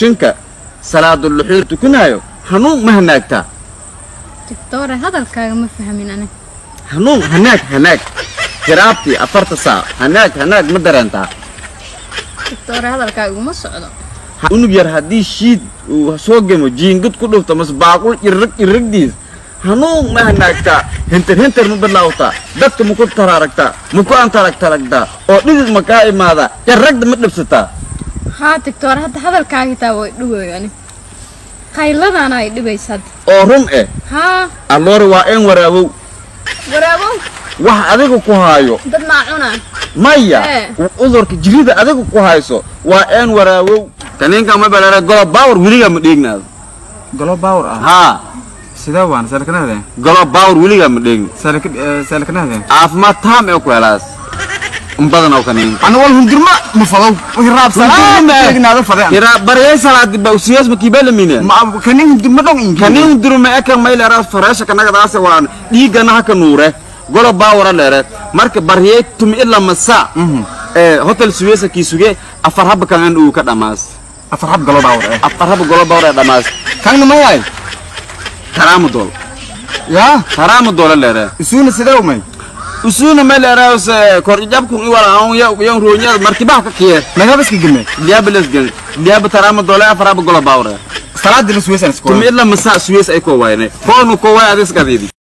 mushinka salaaduluxiir tukanaayo hanuun ma hanaagtaa digtoore hadalkaaga ma fahmin ani hanuun hanaag hanaag hiraabtii afarta saac hanaag hanaag ma dareentaa digtoore hadalkaaga uma socdo unug yar haddii shiid uu soo gemo jiingad ku dhufto mase baaqul irrag irragdiis hanuun ma hanaagtaa hintir hintir ma bilaawtaa dadka maku taraaragtaa maku antaragtaragtaa oo dhidid ma kaa imaadaa irragda ma dhibsataa haa digtoore hadda hadalkaaga taa way dhibayo ani qayladaana ay dhibaysa hadda oo run eh haa alloore waa een waraabow waraabow wax adiga ku haayo dad maa cunaa maya Eh. cudurka jirida adiga ku hayso waa een waraabow kaniinka ma balare golo baawar weligaa ma dheegnaado golo baawr ah haa sidee waan seelkanahde golo baawar weligaa ma dheegni seelkanahde caafimaad taam ee ku helaas in badan oo kaniinka ana wal hundirma ma fadow hiraabsanaagnaada fadeen ira baryay salaadi ba usiyas ma kibela mine kanin hundirma dhong inki kaniin durma eka maylera fareesha kanagadaase waan dhiigana haka nuure golo baawara leere marka baryay tumi ila masa ee hotel suwesa kiisuge afar haba kan uu ka dhamaas afar hab golo baawr eh afar haba golo baawara ee dhamaas kanna mayaay karaama dool yaa karaama doola leere isuuna sidee umay usuna meleeraas korjabku iwala aan ya yan roonyada markibaha ka kiye nagabaska gelme diaba lesgen diaba tarama doole afaraba gola baawre salaadina suwesan iskola tumi ila masa suwes ay ko wayne koonu ko way adis kadidi